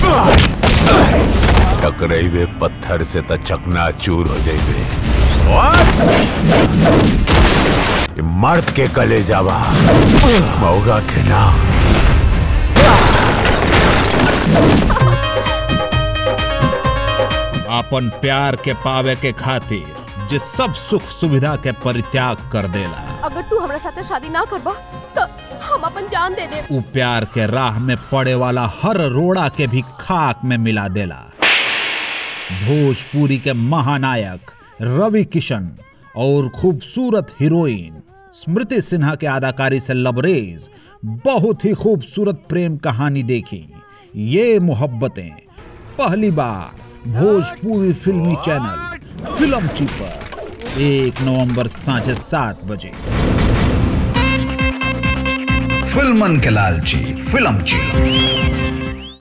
टकरेबे पत्थर से त चकना चूर हो जाइबे ये मर्द के कले जावा मौगा के ना अपन प्यार के पावे के खातिर जे सब सुख सुविधा के परित्याग कर देला अगर तू हमरा साथे शादी ना करबा तो हम अपन जान दे दे उ प्यार के राह में पड़े वाला हर रोड़ा के भी खाक में मिला देला भोजपुरी के महानायक रवि किशन और खूबसूरत हीरोइन स्मृति सिन्हा के अदाकारी से लबरेज बहुत ही खूबसूरत प्रेम कहानी देखी ये मोहब्बतें पहली बार भोजपुरी फिल्मी चैनल फिल्म पर एक नवंबर सांझे सात बजे फिल्मन के लालची फिल्म ची